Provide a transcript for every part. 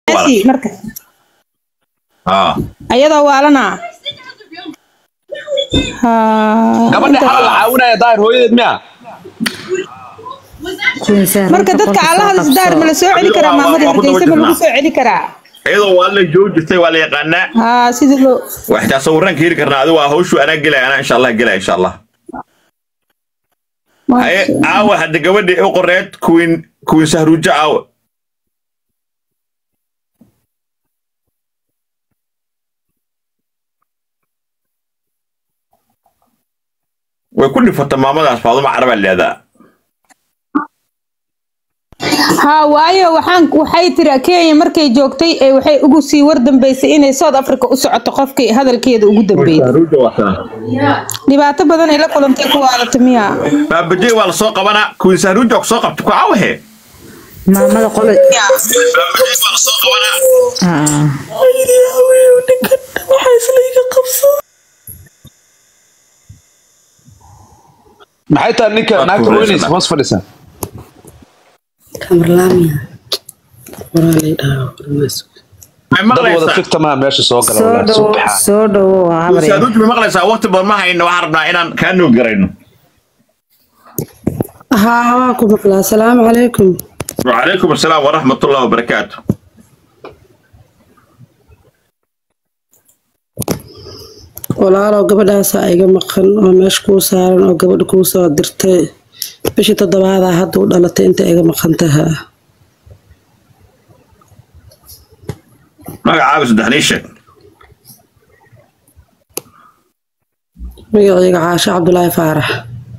Asi, marka اه ayadoo waalana ha gabadha xala la caawinaya daahir hooyadeed miya marka dadka allaha isdaar ma la soo celi karaa maamada hargeysa ma lagu soo celi karaa iyadoo waa la joogi jirtay waa la yaqaanaa ha sidii loo waxtaa sawiraan ka heli karnaa adigu waa hawshu anaa gelaya anaa insha allah gelaya insha allah haye aawa hadda gabadhii u qoreed kuwiin kuwiin sahruujo aawa way ku dhifata maamadaas faaduma carabaa leedaa ha waayo waxaan waxay tiri kenya markay joogtay ee waxay ugu sii war dambeysay inay south africa u socoto qofkii hadalkeeda ugu dambeeyay sahruujo waataa dhibaato badan ay la kulantay ku waalata miya baabajey waa la soo qabanaa kuwiin sahruujo ku soo qabta ku aawahe maamada qole maxay tahay ninka naagta weynaysa hoos fadhisa kamarlaamiya qoraalay dhahaa may dad wada maqlaysaa fikta maha meesha soo gala soo walaal dhowo subxaan soo dhowo habar yar. sahruujo may maqlaysaa waqti badan ma hayno waxaan rabnaa inaan kaa noog garayno haa waan ku maqlaa asalaamu calaykum وعليكم السلام ورحمة الله وبركاته walaalow gabadhaasaa iga maqan oo meesha kuu saaran oo gabadha kuu soo dirtay bishii toddobaadaa hadda u dhalatay inta iga maqan tahaa magacaaga saddexnii sheeg magacayga caasho cabdulaahi faarax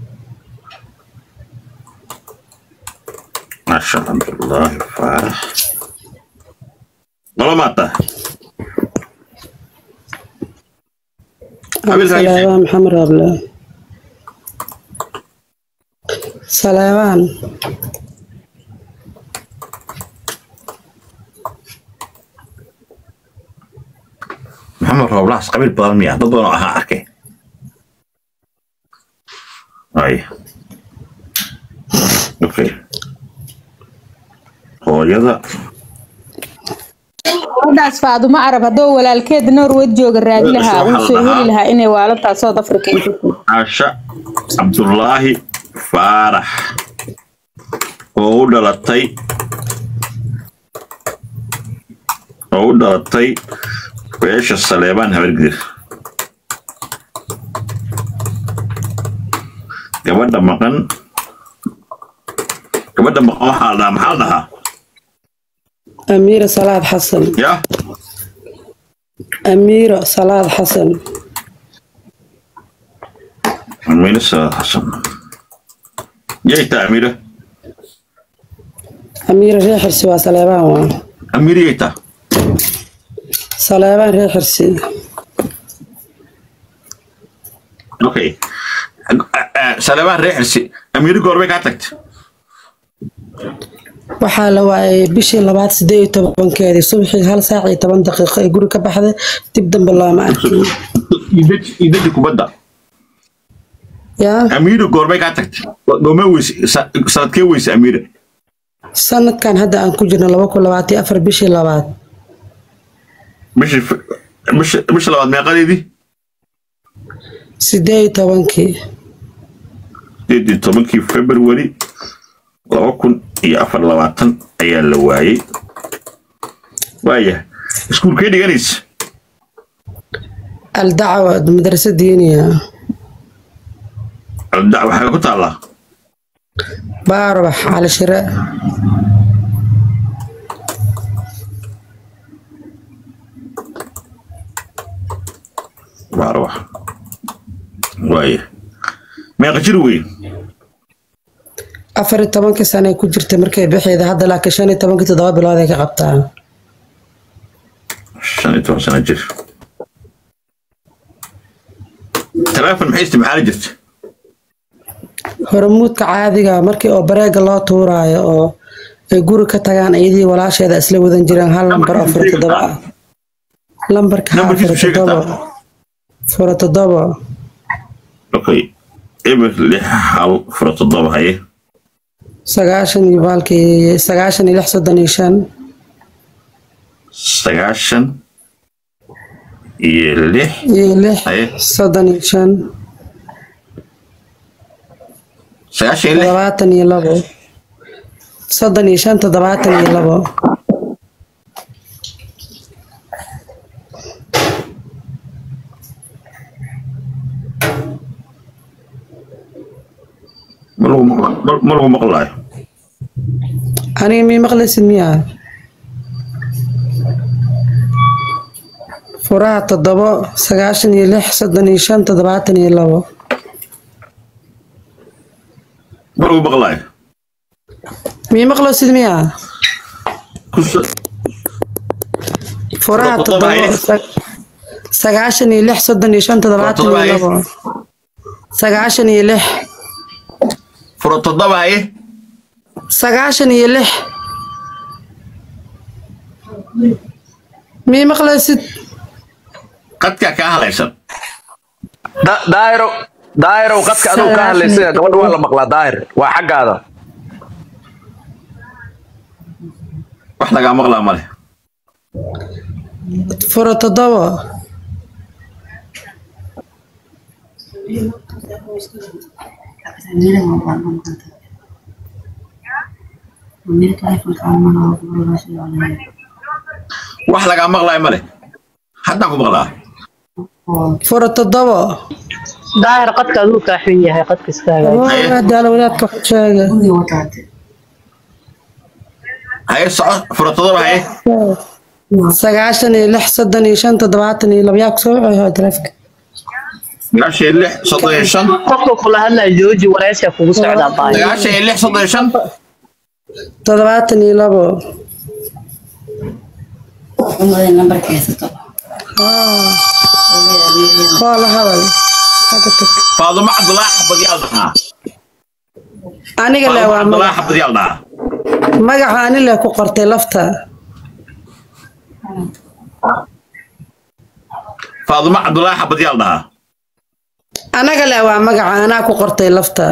maasha cabdullaahi faarax nolo maata Habil Raisi. saleebaan maxamed raable saleebaan maxamed rooblaas qabiil badan miya dad badan oo ahaa arkay ay okay hooyada gabadhaas faadumo arab haddoo walaalkeed norwed jooga raadi lahaa wuu soo heli lahaa inay waalantaa south africa ay joogto. caasha cabdullaahi faarax oo u dhalatay oo u dhalatay beesha saleebaan habargidir gabadha maqan gabadha maqan waxaa la dhahaa maxaa la dhahaa amiira salaad xasan ya amiiro salaad xasan amiire salaad xasan yayta amiire amiira reer xirsi waa saleebaan waa amiire yayta saleebaan reer xirsi okay saleebaan reer xirsi amiire goorbay kaa tagtay waxaa la waayay bishii labaad sideed iyo tobankeedii subaxii hal saac iyo toban daqiiqo ay guri ka baxday dib dambe looma arkin idaji idaji kubadda yaa amiire goorbay kaa tagtay goormee weyse sa- sanadkee weyse amiire sanadkan hadda aan ku jirno laba kun labaatan iyo afar bishii labaad bishii Fe- bishi- bisha labaad meeqadeedii sideed iyo tobankii sideed iyo tobankii february laba kun iyo afar labaatan ayaa la waayey waaya iskuulkee dhiganaysa aldacwa madrasa diiniya alda waxaa ku taallaa baarubax cali shire baarwax waaya meeqa jir wey afar iyo tobankii sane ku jirtay markay bixeeda hadda laakiin shan iyo tobankii toddoba bilood ay ka qabtaa shan iyo toban sano jir teleefon maxay isticmaali jirta hormuudka caadiga markii oo bareega loo tuuraayo oo ay guri ka tagaan iyadii walaasheeda isla wadan jireen hal lambar oo fura toddoba ah lambarka haa Nambarkiisu fura sheegi toddoba kartaa? fura toddoba okay eber lix hal fura toddoba haye sagaashan iyo baalkii sagaashan iyo lix soddon iyo shan sagaashan iyo lix iyo lix haye soddon iyo shan sagaashan iyo lix toddobaatan iyo labo soddon iyo shan toddobaatan iyo labo ma lagu maq- ma- ma lagu maqlaayo aniga mii maqlaysid miyaa furaha toddobo sagaashan iyo lix soddon iyo shan toddobaatan iyo labo ma lagu maqlaayo mii maqlaysid miyaa ku so- furaha Toddoba toddobo haye. sa- sagaashan iyo lix soddon iyo shan toddobaatan Toddoba iyo haye. labo sagaashan iyo lix furo toddoba haye sagaashan iyo lix mii maqlaysid qadkaa kaa halaysan Da- daahiro daahirow qadka aduu ka hadlaysay gabadha waa la maqlaa daahir waa xaggaada wax lagaa maqlaa male furo toddobo wax lagaa maqlaayo male haddaan ku maqlaa furo toddobo daahir qadka aduu kaa xun yahay qadka iskaaga daala wadaadka wax sheega haye soco furo toddoba haye sagaashan iyo lix soddon iyo shan toddobaatan iyo labo yaa kusoo wixii taleefka sagaashan iyo lix soddon iyo shan qofka kula hadlaya jooji wareysiga kugu socdaa baay sagaashan iyo lix soddon iyo shan toddobaatan iyo labo koo la hadal Xagga tag. faadumo cabdulaahi xabadyaal dhahaa aniga le faadumo waa cabdulaahi magac xabadyaal dhahaa magaca ani le ku qortay lafta faadumo cabdulaahi xabadyaal dhahaa anaga le waa magaca anaa ku qortay lafta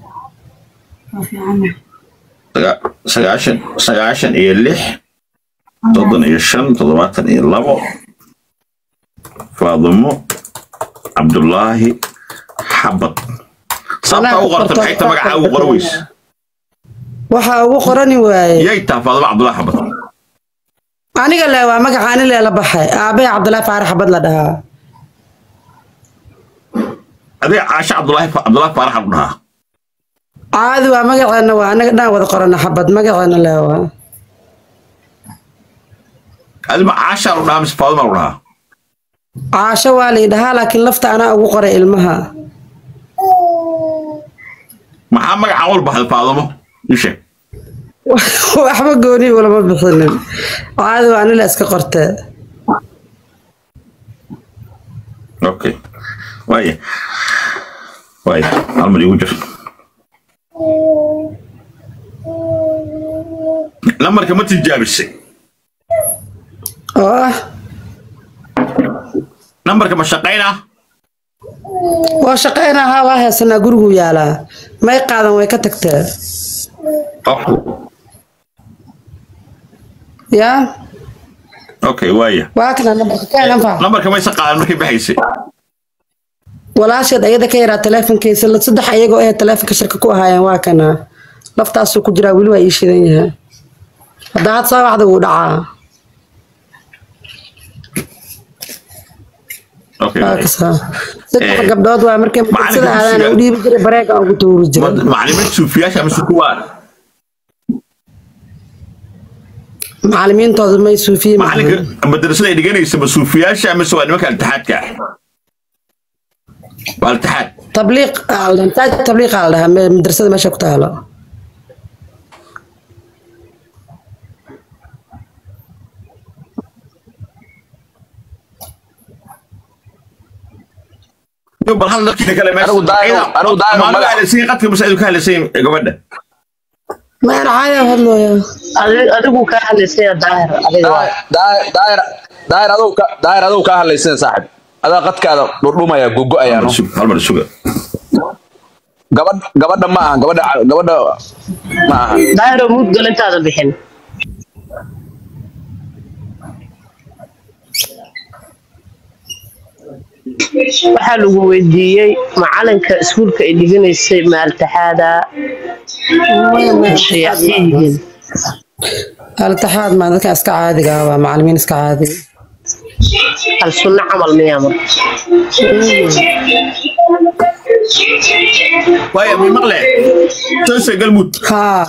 Saga- sagaashan sagaashan iyo lix soddon iyo shan toddobaatan iyo labo faadumo cabdulaahi xabad sababta u qorta maxay ta magacaa ugu qora weys waxaa ugu qorani waaye yay taa faadumo cabdulaahi xabad aniga le waa magaca ani le la baxay aabbahe cabdilaahi faarax xabad la dhahaa adiga caasha cabdulaahi cabdulaahi faarax ku dhahaa caadi waa magaceena waa anaga dhan wada qorana xabad magaceena le waa adima caashaa lu dhahaa mise faaduma lu dhahaa caasho waa la yidhahaa laakiin lafta anaa ugu qoray ilmaha maxaa magacaan wal baxday faadumo ii sheeg waxba gooni ulama bixinin caadi waa anila iska qortee okay waaya waaya hal mar igu jir nambarka ma tijaabisay oo ah nambarka ma shaqaynaa waa shaqaynahaa waa heesanaa gurigu yaalaa may qaadan way ka tagtee yaa okay waaya waa kana nambarka kaan anfac nambarka maysa qaadan markay baxaysay walaasheed ayada ka yaraa taleefonkiisa la- saddex ayagoo ee taleefonka shirka ku ahaayeen waa kana laftaasuu ku jiraa weli waa ii shidan yahay haddaa had soo waxda wuu dhacaa okay waa waaya. kasaa saddex Eh, gabdhood waa markay macalinka sida aadaan dugsiga- u dhiibi jiray bareega ugu tuuri jiray Ma- macalimiin suufiyaasha mise kuwa macalimiintooda may suufiye macalinka madrasada ay dhiganaysa ma suufiyaasha mise waa nimanka altixaadka ah waa altixaad tabliiq aa la dhahaa, taaj tabliiq aa la dhahaa me- madrasada meesha ku taalo Yo, bal hal dadkiina kale meesha Anigu daahir- anigu daahir Ama magac- hadlaysiin qadka mise adigu ka hadlaysiin gabadha maan caaya hadlooya Adi- adigu kaa hadlaysaya daahir adiga waa daahir daahir daahir aduu ka daahir aduu ka hadlaysan saaxib adaa qadkaada dhurdhumaya gogo-aya no Sug- hal mar suga gabadh gabadha ma aha gabadha gabadha ma aha daahiro mud galantaada bixin waxaa lagu weydiiyey macalinka iskuulka ay dhiganaysay maaltaxaada shayaad yihiin altixaad maa dadka iska caadiga ah waa macalimiin iska caadiga hal sunno camal miyaa marka waaya mi maqle toose galmud haa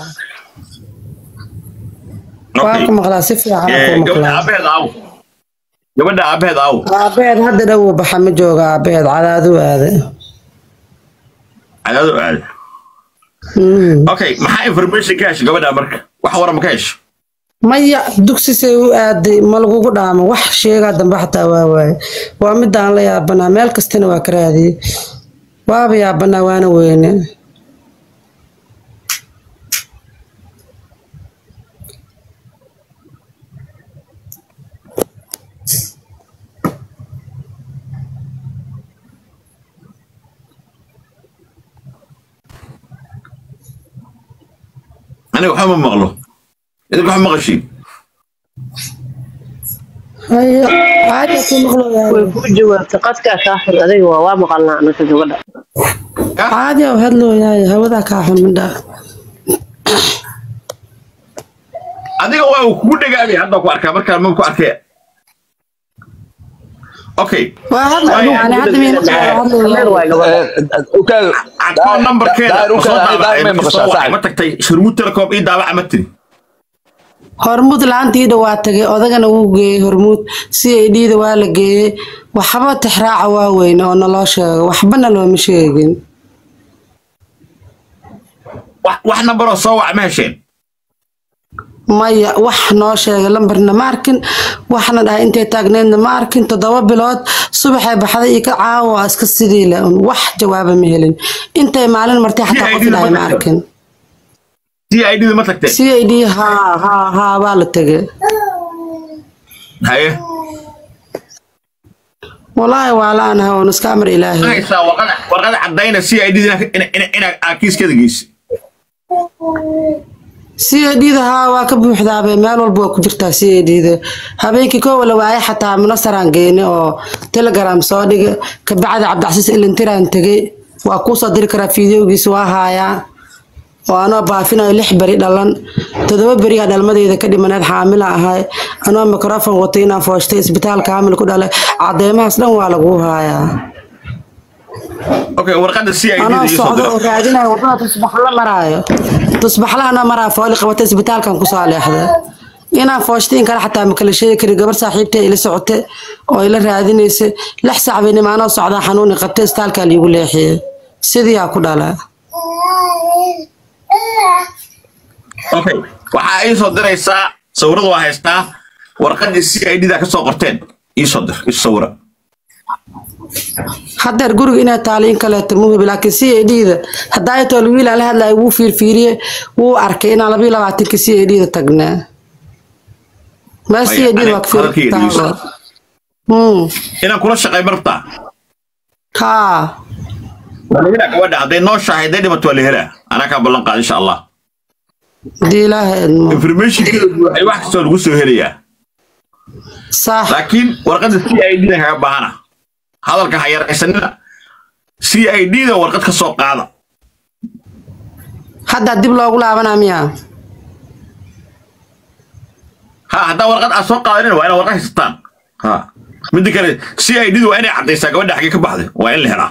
waa Okay. ku maqlaa si fiican Eh, ku gabadha maqlaa aabaheed aaw gabadha aabaheed aaw aabeed hadda dhow baxa ma jooga aabeed cadaadu aade cadaado aada Mm. okay maxaa information ka hesha gabadha marka wax warama ka hesha maya dugsisay u aaday ma lagugu dhaamo wax sheegaa dambe xataa waa waaye waa midaan la yaabanaa meel kastana waa ka raadiyey waaba yaabanaa waana weyne aniga waxba ma maqlo idinka wax maqashiin haya caadi ku maqlooyaa way kuu jawaabtay qadkaa kaa xun adiga waa waa maqalnaa anaka gabadha caadi u hadlooyaay hawadaa kaa xun midhaa adiga waa uu kugu dhagaabay hadda ku arkaa markaa ma ku arkay okay waa hadla yani hadda miyna hadlooyaa waay gabadha ukaado akoon nambarkeeda daahir ma soo ukaado daahir may daabacay ma maqashaa soo wacay ma saaxib tagtay shirmuud telecom ii daabaca ma tiri hormuud laantiida waa tagay odagana wuu geeyey hormuud si ay dhiida waa la geeyey waxba tixraaca waa weyne oo naloo sheego waxbana looma sheegin wax wax nambaroo soo wac ma hesheen maya wax noo sheegay lambarna ma arkin waxna dhahay intay taagneedna ma arkin toddoba bilood subaxay baxday iyo ka caawa waa iska sidii le un wax jawaaba ma helin intay maalin martay xataa qof dhahay ma arkin c i d ma tagteen c i d haa haa haa waa la tegay haye walaahi waa la-aanahay oon iska amar ilaahay haysaa warqada warqada cadayna c i d inaa kiiskeeda geysa c i d da haa waa ka buuxdaabe meel walba waa ku jirtaa c i d da habeenkii koo wala waaye xataa munasaraan geene oo telegram soo dhige kabacdi cabdicasiis ilintiraan tegey waa kuu soo diri karaa fideogiisa waa haayaa oo anoo baafinayo lix beri dhalan toddoba beriyaa dhalmadeeda ka dhimaneed xaamila ahay anoo mikrofon watay inaan fooshtay isbitaalka hamil ku dhalay cadeemahaas dhan waa laguu haayaa okay warqada c i d anoo iyo soo socdo oo dira raadinayo wadada tusbaxla maraayo tusbaxla anoo maraayo fooli qabata isbitaalkan kusoo leexda inaan fooshtay in kale xataa ma kala sheegi kari gabar saaxiibtay ila socote oo ila raadinaysa lix saac bay nimaanoo socdaa xanuuni qabtay isbitaalkaa liigu leexiyey sidiyaa ku dhala okay waxaa ii soo diraysaa sawirada waa haystaa warqadii c i d da ka soo qorteen ii soo dir ii sawira haddeer guriga inay taali in kaleeto muhib laakiin c a d da haddaa tool wiil aan la hadlaya wuu fiirfiiriyey wuu arkay inaan labayo labaatanka c a d da tagnaa meel c a d da waa ka Hadalkayga dhegeyso. fiirtaa Hmm. inaan kula shaqay ma rabtaa haa waa la helaa gabadha hadday noo shahay hadday dhimato waa la helaa anaa kaa ballan qaad insha allah hadii ilaahay idmo informationkeeda buuxay wax kastoo lagu soo helayaa sax laakiin warqadda c i d da kaga baahana hadalka ha yaraysanina c i d da warqad ka soo qaada haddaa dib loogu laabanaa miyaa ha haddaa warqad aad soo qaadanina waa inaad warqad haysataan ha midda kale c i d da waa inay caddaysaa gabadha xaggee ka baxday waa in la helaa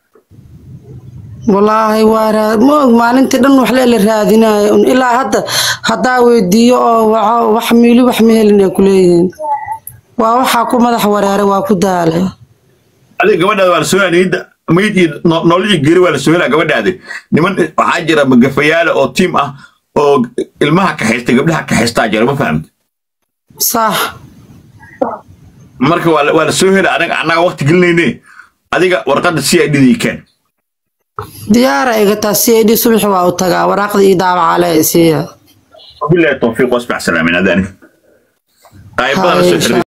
walaahi waa raa ma og maalintii dhan wax leela raadinayo un ilaa hadda haddaa weydiiyo oo waco wax miili wax ma helin ay kuleeyihiin waa waxaa ku madax wareeray waa ku daalay adiga gabadhaada waa la soo helaa niyadda mayd iyo no- nolol iyo geri waa la soo helaa gabadhaada niman waxaa jira magafayaala oo tiim ah oo ilmaha kaxaystay gabdhaha kaxaystaa jira ma fahamta sax marka waa la- waa la soo helaa anaga annaga waqti gelinayne adiga warqadda c i d da ii keen diyaara igataa c a d subaxi waa u tagaa waraaqda ii daabacale isiiya bilahi tawfiiq wasbax salaamin adaani qaybada la soo Hay, xiriir